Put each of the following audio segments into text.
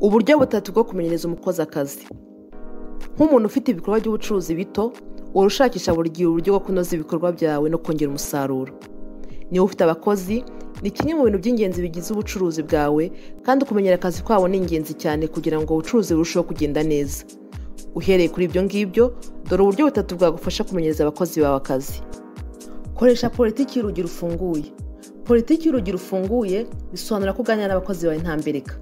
uburyo butatu bwo kumenyereza umukozi akazi nk'umuntu ufite ibikorwa by'ubucuruzi bito uhora ushakisha buri gihe uburyo bwo kunoza ibikorwa byawe no kongera umusaruro niba ufite abakozi ni kimwe mu bintu by'ingenzi bigize ubucuruzi bwawe kandi kumenyera akazi kwabo ni ingenzi cyane kugira ngo ubucuruzi burusheho kugenda neza uhereye kuri ibyo ngibyo dore uburyo butatu bwagufasha kumenyereza abakozi bawe akazi koresha politiki y'urugi rufunguye politiki y'urugi rufunguye bisobanura ko uganira n'abakozi bawe nta mbereka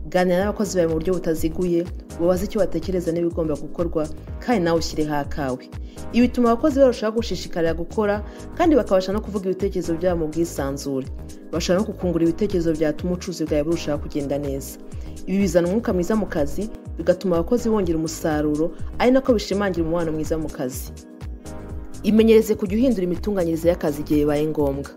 ganira n'abakozi bawe mu buryo butaziguye ubabaze icyo batekereza n'ibigomba gukorwa kandi nawe ushyireho akawe ibi bituma abakozi barushaho gushishikarira gukora kandi bakabasha no kuvuga ibitekerezo byabo mu bwisanzure bashobora no kukungura ibitekerezo byatuma ubucuruzi bwawe burushaho kugenda neza ibi bizana umwuka mwiza mu kazi bigatuma abakozi bongera umusaruro ari nako bishimangira umubano mwiza mu kazi imenyereze kujya uhindura imitunganyirize y'akazi igihe bibaye ngombwa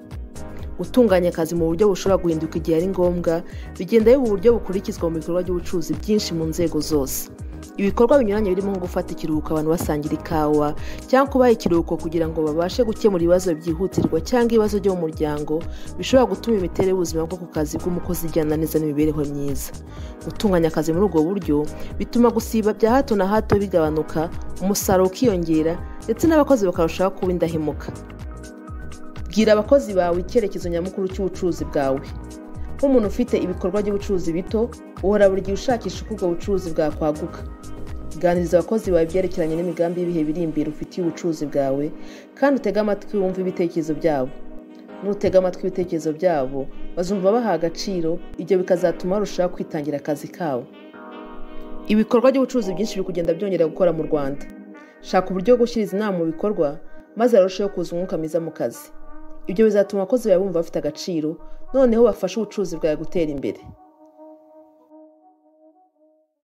gutunganya akazi mu buryo bushobora guhinduka igihe ari ngombwa bigenda biba uburyo bukurikizwa mu bikorwa by'ubucuruzi byinshi mu nzego zose ibikorwa binyuranye birimo nko gufata ikiruhuko abantu basangira ikawa cyangwa kubaha ikiruhuko kugira ngo babashe gukemura ibibazo byihutirwa cyangwa ibibazo byo mu muryango bishobora gutuma imiterere y'ubuzima bwo ku kazi bw'umukozi igenda neza n'imibereho myiza gutunganya akazi muri ubwo buryo bituma gusiba bya hato na hato bigabanuka umusaruro ukiyongera ndetse n'abakozi bakarushaho kuba indahemuka bwira abakozi bawe icyerekezo nyamukuru cy'ubucuruzi bwawe nk'umuntu ufite ibikorwa by'ubucuruzi bito uhora buri gihe ushakisha uko ubwo bucuruzi bwakwaguka ganiriza abakozi bawe ibyerekeranye n'imigambi y'ibihe biri imbere ufitiye ubucuruzi bwawe kandi utege amatwi wumve ibitekerezo byabo nutega amatwi ibitekerezo byabo bazumva baha agaciro ibyo bikazatuma barushaho kwitangira akazi kabo ibikorwa by'ubucuruzi byinshi biri kugenda byongera gukora mu rwanda shaka uburyo bwo gushyira izi nama mu bikorwa maze harusheho kuza umwuka mwiza mu kazi ibyo bizatuma abakozi bawe bumva bafite agaciro noneho bafashe ubucuruzi bwawe gutera imbere